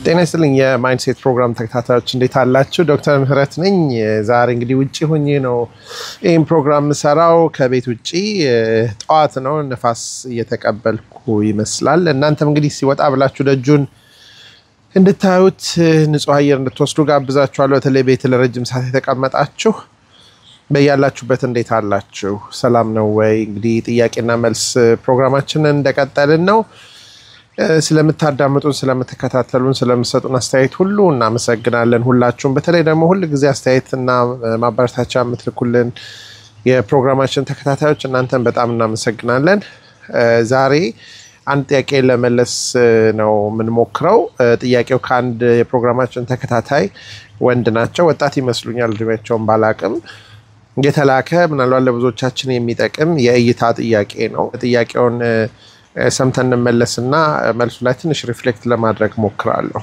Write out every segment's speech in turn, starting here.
ጤና ይስጥልኝ የማይንድሴት ፕሮግራም ተከታታዮች እንዴት አላችሁ? ዶክተር ምህረት ነኝ። ዛሬ እንግዲህ ውጭ ሆኜ ነው ይህም ፕሮግራም የምሰራው ከቤት ውጭ ጠዋት ነው፣ ነፋስ እየተቀበልኩ ይመስላል። እናንተም እንግዲህ ሲወጣ ብላችሁ ደጁን እንድታዩት ንጹህ አየር እንድትወስዱ ጋብዛችኋለሁ። በተለይ ቤት ለረጅም ሰዓት የተቀመጣችሁ በያላችሁበት እንዴት አላችሁ? ሰላም ነው ወይ? እንግዲህ ጥያቄና መልስ ፕሮግራማችንን እንደቀጠልን ነው። ስለምታዳምጡን፣ ስለምትከታተሉን፣ ስለምሰጡን አስተያየት ሁሉ እናመሰግናለን። ሁላችሁም በተለይ ደግሞ ሁል ጊዜ አስተያየትና ማበረታቻ የምትልኩልን የፕሮግራማችን ተከታታዮች እናንተን በጣም እናመሰግናለን። ዛሬ አንድ ጥያቄ ለመለስ ነው የምንሞክረው። ጥያቄው ከአንድ የፕሮግራማችን ተከታታይ ወንድ ናቸው። ወጣት ይመስሉኛል እድሜያቸውን ባላቅም የተላከ ምናልባት ለብዙዎቻችን የሚጠቅም የእይታ ጥያቄ ነው። ጥያቄውን ሰምተን እንመለስና መልሱ ላይ ትንሽ ሪፍሌክት ለማድረግ ሞክራለሁ።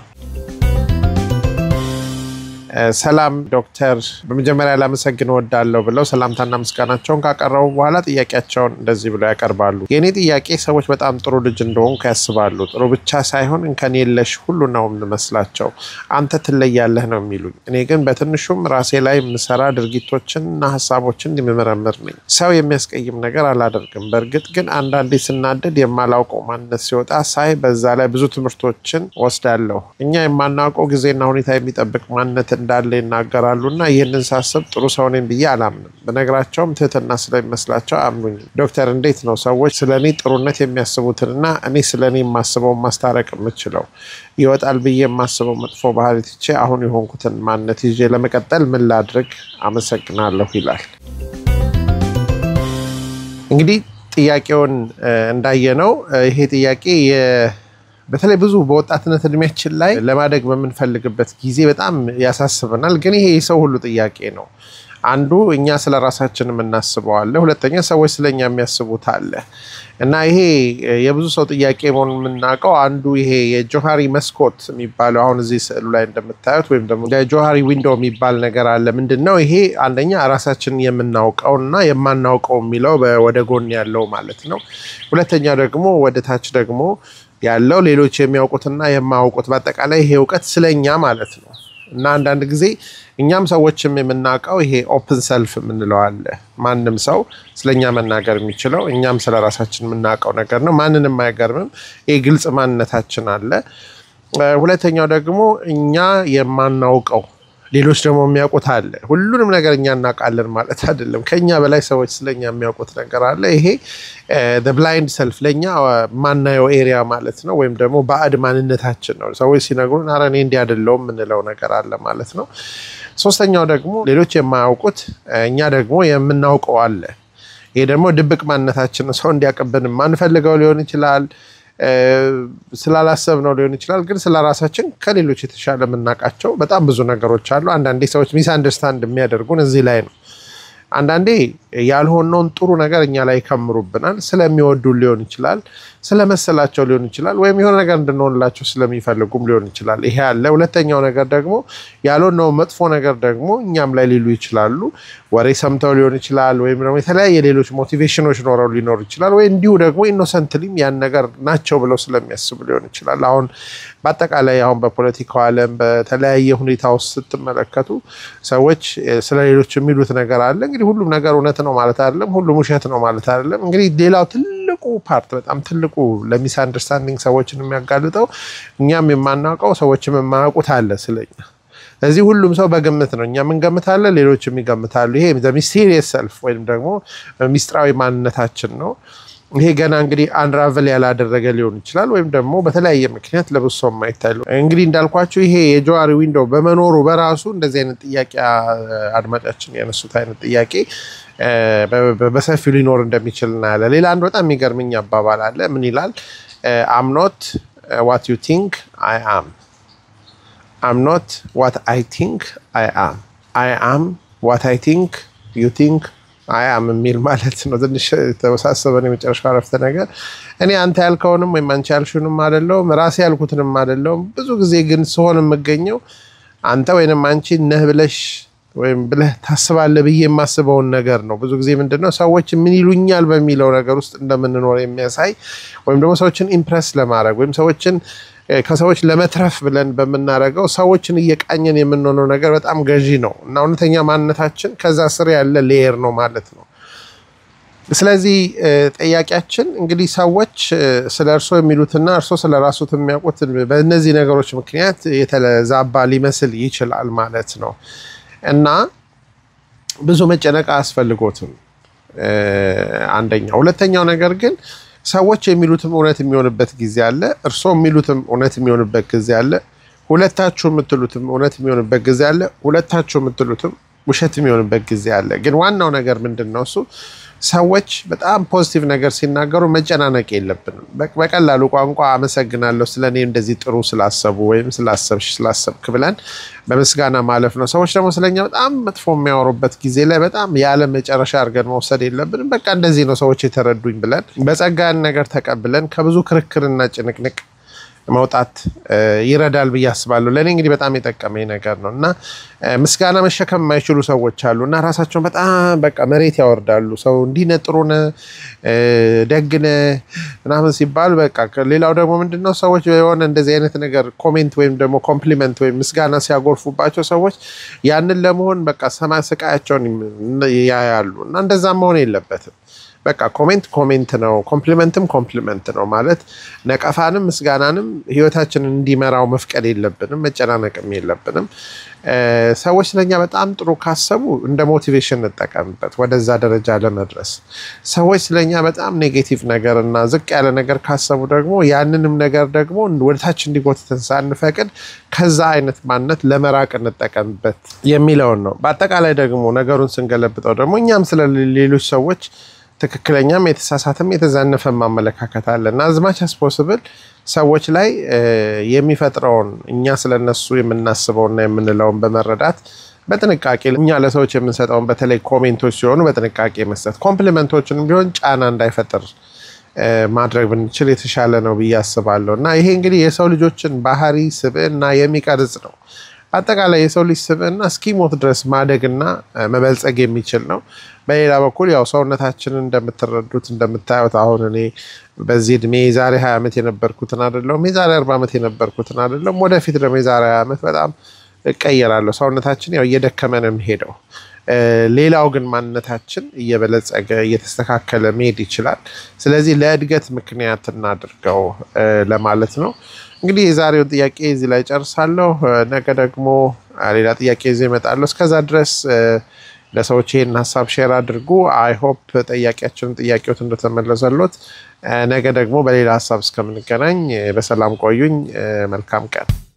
ሰላም ዶክተር፣ በመጀመሪያ ላመሰግን እወዳለሁ ብለው ሰላምታና ምስጋናቸውን ካቀረቡ በኋላ ጥያቄያቸውን እንደዚህ ብለው ያቀርባሉ። የእኔ ጥያቄ ሰዎች በጣም ጥሩ ልጅ እንደሆንኩ ያስባሉ። ጥሩ ብቻ ሳይሆን እንከን የለሽ ሁሉ ነው የምመስላቸው። አንተ ትለያለህ ነው የሚሉኝ። እኔ ግን በትንሹም ራሴ ላይ የምሰራ ድርጊቶችን እና ሀሳቦችን የምመረምር ነኝ። ሰው የሚያስቀይም ነገር አላደርግም። በእርግጥ ግን አንዳንዴ ስናደድ የማላውቀው ማንነት ሲወጣ ሳይ በዛ ላይ ብዙ ትምህርቶችን ወስዳለሁ። እኛ የማናውቀው ጊዜና ሁኔታ የሚጠብቅ ማንነት እንዳለ ይናገራሉ እና ይህንን ሳስብ ጥሩ ሰው ነኝ ብዬ አላምንም። በነገራቸውም ትህትና ስለሚመስላቸው አያምኑኝም። ዶክተር እንዴት ነው ሰዎች ስለ እኔ ጥሩነት የሚያስቡትንና እኔ ስለ እኔ የማስበውን ማስታረቅ የምችለው? ይወጣል ብዬ የማስበው መጥፎ ባህሪ ትቼ አሁን የሆንኩትን ማንነት ይዤ ለመቀጠል ምን ላድርግ? አመሰግናለሁ ይላል። እንግዲህ ጥያቄውን እንዳየነው ይሄ ጥያቄ በተለይ ብዙ በወጣትነት እድሜያችን ላይ ለማደግ በምንፈልግበት ጊዜ በጣም ያሳስበናል። ግን ይሄ የሰው ሁሉ ጥያቄ ነው። አንዱ እኛ ስለ ራሳችን የምናስበው አለ፣ ሁለተኛ ሰዎች ስለኛ የሚያስቡት አለ እና ይሄ የብዙ ሰው ጥያቄ መሆኑን የምናውቀው አንዱ ይሄ የጆሃሪ መስኮት የሚባለው አሁን እዚህ ስዕሉ ላይ እንደምታዩት ወይም ደግሞ የጆሃሪ ዊንዶ የሚባል ነገር አለ። ምንድን ነው ይሄ? አንደኛ ራሳችንን የምናውቀው እና የማናውቀው የሚለው ወደ ጎን ያለው ማለት ነው። ሁለተኛ ደግሞ ወደ ታች ደግሞ ያለው ሌሎች የሚያውቁትና የማያውቁት በአጠቃላይ ይሄ እውቀት ስለኛ ማለት ነው እና አንዳንድ ጊዜ እኛም ሰዎችም የምናውቀው ይሄ ኦፕን ሰልፍ የምንለው አለ። ማንም ሰው ስለኛ መናገር የሚችለው እኛም ስለ ራሳችን የምናውቀው ነገር ነው። ማንንም አይገርምም። ይሄ ግልጽ ማንነታችን አለ። ሁለተኛው ደግሞ እኛ የማናውቀው ሌሎች ደግሞ የሚያውቁት አለ። ሁሉንም ነገር እኛ እናውቃለን ማለት አይደለም። ከኛ በላይ ሰዎች ስለኛ የሚያውቁት ነገር አለ። ይሄ ብላይንድ ሰልፍ ለእኛ ማናየው ኤሪያ ማለት ነው፣ ወይም ደግሞ ባዕድ ማንነታችን ነው። ሰዎች ሲነግሩን ኧረ እኔ እንዲህ አይደለሁም የምንለው ነገር አለ ማለት ነው። ሶስተኛው ደግሞ ሌሎች የማያውቁት እኛ ደግሞ የምናውቀው አለ። ይሄ ደግሞ ድብቅ ማንነታችን ነው። ሰው እንዲያውቅብን የማንፈልገው ሊሆን ይችላል ስላላሰብ ነው ሊሆን ይችላል። ግን ስለ ራሳችን ከሌሎች የተሻለ የምናውቃቸው በጣም ብዙ ነገሮች አሉ። አንዳንዴ ሰዎች ሚስ አንደርስታንድ የሚያደርጉን እዚህ ላይ ነው። አንዳንዴ ያልሆነውን ጥሩ ነገር እኛ ላይ ይከምሩብናል። ስለሚወዱን ሊሆን ይችላል፣ ስለመሰላቸው ሊሆን ይችላል፣ ወይም የሆነ ነገር እንድንሆንላቸው ስለሚፈልጉም ሊሆን ይችላል። ይሄ አለ። ሁለተኛው ነገር ደግሞ ያልሆነው መጥፎ ነገር ደግሞ እኛም ላይ ሊሉ ይችላሉ። ወሬ ሰምተው ሊሆን ይችላል፣ ወይም ደግሞ የተለያየ ሌሎች ሞቲቬሽኖች ኖረው ሊኖር ይችላል። ወይ እንዲሁ ደግሞ ኢኖሰንትሊም ያን ነገር ናቸው ብለው ስለሚያስቡ ሊሆን ይችላል። አሁን በአጠቃላይ አሁን በፖለቲካው ዓለም በተለያየ ሁኔታ ውስጥ ስትመለከቱ ሰዎች ስለ ሌሎች የሚሉት ነገር አለ። እንግዲህ ሁሉም ነገር እውነት ነው ማለት አይደለም፣ ሁሉም ውሸት ነው ማለት አይደለም። እንግዲህ ሌላው ትልቁ ፓርት በጣም ትልቁ ለሚስ አንደርስታንዲንግ ሰዎችን የሚያጋልጠው እኛም የማናውቀው ሰዎችም የማያውቁት አለ ስለኛ። ስለዚህ ሁሉም ሰው በግምት ነው። እኛም እንገምታለን፣ ሌሎችም ይገምታሉ። ይሄ ሚስቴሪየስ ሰልፍ ወይም ደግሞ ሚስጥራዊ ማንነታችን ነው። ይሄ ገና እንግዲህ አንራቨል ያላደረገ ሊሆን ይችላል፣ ወይም ደግሞ በተለያየ ምክንያት ለብሶ የማይታይ እንግዲህ እንዳልኳቸው ይሄ የጆሃሪ ዊንዶ በመኖሩ በራሱ እንደዚህ አይነት ጥያቄ አድማጫችን ያነሱት አይነት ጥያቄ በሰፊው ሊኖር እንደሚችል እናያለን። ሌላ አንድ በጣም የሚገርምኝ አባባል አለ። ምን ይላል? አምኖት ዋት ዩ ቲንክ አይ አም አምኖት ዋት አይ ቲንክ አይ አም አይ አም ዋት አይ ቲንክ ዩ ቲንክ አያም የሚል ማለት ነው። ትንሽ የተወሳሰበን የመጨረሻው አረፍተ ነገር እኔ አንተ ያልከውንም ወይም አንቺ ያልሽውንም አይደለሁም፣ ራሴ ያልኩትንም አይደለሁም። ብዙ ጊዜ ግን ስሆን የምገኘው አንተ ወይንም አንቺ ነህ ብለሽ ወይም ብለህ ታስባለህ ብዬ የማስበውን ነገር ነው። ብዙ ጊዜ ምንድን ነው ሰዎች ምን ይሉኛል በሚለው ነገር ውስጥ እንደምንኖር የሚያሳይ ወይም ደግሞ ሰዎችን ኢምፕረስ ለማድረግ ወይም ሰዎችን ከሰዎች ለመትረፍ ብለን በምናደርገው ሰዎችን እየቃኘን የምንሆነው ነገር በጣም ገዢ ነው እና እውነተኛ ማንነታችን ከዛ ስር ያለ ሌየር ነው ማለት ነው። ስለዚህ ጠያቂያችን እንግዲህ ሰዎች ስለ እርሶ የሚሉትና እርሶ ስለ ራሱት የሚያውቁት በእነዚህ ነገሮች ምክንያት የተዛባ ሊመስል ይችላል ማለት ነው እና ብዙ መጨነቅ አያስፈልጎትም። አንደኛው። ሁለተኛው ነገር ግን ሰዎች የሚሉትም እውነት የሚሆንበት ጊዜ አለ። እርሶ የሚሉትም እውነት የሚሆንበት ጊዜ አለ። ሁለታችሁ የምትሉትም እውነት የሚሆንበት ጊዜ አለ። ሁለታችሁ የምትሉትም ውሸት የሚሆንበት ጊዜ አለ። ግን ዋናው ነገር ምንድን ነው? እሱ ሰዎች በጣም ፖዚቲቭ ነገር ሲናገሩ መጨናነቅ የለብንም። በቀላሉ ቋንቋ አመሰግናለሁ ስለ እኔ እንደዚህ ጥሩ ስላሰቡ ወይም ስላሰብሽ ስላሰብክ ብለን በምስጋና ማለፍ ነው። ሰዎች ደግሞ ስለኛ በጣም መጥፎ የሚያወሩበት ጊዜ ላይ በጣም ያለ መጨረሻ አድርገን መውሰድ የለብንም። በቃ እንደዚህ ነው ሰዎች የተረዱኝ ብለን በጸጋን ነገር ተቀብለን ከብዙ ክርክርና ጭንቅንቅ መውጣት ይረዳል ብዬ አስባለሁ። ለእኔ እንግዲህ በጣም የጠቀመኝ ነገር ነው እና ምስጋና መሸከም የማይችሉ ሰዎች አሉ እና ራሳቸውን በጣም በቃ መሬት ያወርዳሉ። ሰው እንዲህ ነህ፣ ጥሩ ነህ፣ ደግ ነህ ምናምን ሲባል በቃ ሌላው ደግሞ ምንድነው ሰዎች የሆነ እንደዚህ አይነት ነገር ኮሜንት ወይም ደግሞ ኮምፕሊመንት ወይም ምስጋና ሲያጎርፉባቸው ሰዎች ያንን ለመሆን በቃ ሰማይ ስቃያቸውን ያያሉ እና እንደዛ መሆን የለበትም። በቃ ኮሜንት ኮሜንት ነው፣ ኮምፕሊመንትም ኮምፕሊመንት ነው ማለት ነቀፋንም ምስጋናንም ህይወታችንን እንዲመራው መፍቀድ የለብንም፣ መጨናነቅም የለብንም። ሰዎች ስለኛ በጣም ጥሩ ካሰቡ እንደ ሞቲቬሽን እንጠቀምበት ወደዛ ደረጃ ለመድረስ። ሰዎች ስለኛ በጣም ኔጌቲቭ ነገር እና ዝቅ ያለ ነገር ካሰቡ ደግሞ ያንንም ነገር ደግሞ ወደታች እንዲጎትተን ሳንፈቅድ ከዛ አይነት ማንነት ለመራቅ እንጠቀምበት የሚለውን ነው። በአጠቃላይ ደግሞ ነገሩን ስንገለብጠው ደግሞ እኛም ስለ ሌሎች ሰዎች ትክክለኛም የተሳሳተም የተዛነፈም ማመለካከት አለ እና አዝማች አስ ፖስብል ሰዎች ላይ የሚፈጥረውን እኛ ስለነሱ የምናስበውና የምንለውን በመረዳት በጥንቃቄ እኛ ለሰዎች የምንሰጠውን በተለይ ኮሜንቶች ሲሆኑ በጥንቃቄ መስጠት፣ ኮምፕሊመንቶችንም ቢሆን ጫና እንዳይፈጥር ማድረግ ብንችል የተሻለ ነው ብዬ አስባለሁ እና ይሄ እንግዲህ የሰው ልጆችን ባህሪ ስብዕና የሚቀርጽ ነው። አጠቃላይ የሰው ልጅ ስብዕና እስኪሞት ድረስ ማደግና መበልጸግ የሚችል ነው። በሌላ በኩል ያው ሰውነታችንን እንደምትረዱት እንደምታዩት አሁን እኔ በዚህ እድሜ የዛሬ ሀያ ዓመት የነበርኩትን አይደለሁም፣ የዛሬ አርባ ዓመት የነበርኩትን አይደለም። ወደፊት ደግሞ የዛሬ ሀያ ዓመት በጣም እቀየራለሁ። ሰውነታችን ያው እየደከመ ነው የሚሄደው። ሌላው ግን ማንነታችን እየበለጸገ እየተስተካከለ መሄድ ይችላል። ስለዚህ ለእድገት ምክንያት እናድርገው ለማለት ነው። እንግዲህ የዛሬውን ጥያቄ እዚህ ላይ ጨርሳለሁ። ነገ ደግሞ ሌላ ጥያቄ ይዤ እመጣለሁ። እስከዛ ድረስ ለሰዎች ይህን ሀሳብ ሼር አድርጉ። አይ ሆፕ ጠያቂያችንን ጥያቄዎት እንደተመለሰሎት። ነገ ደግሞ በሌላ ሀሳብ እስከምንገናኝ በሰላም ቆዩኝ። መልካም ቀን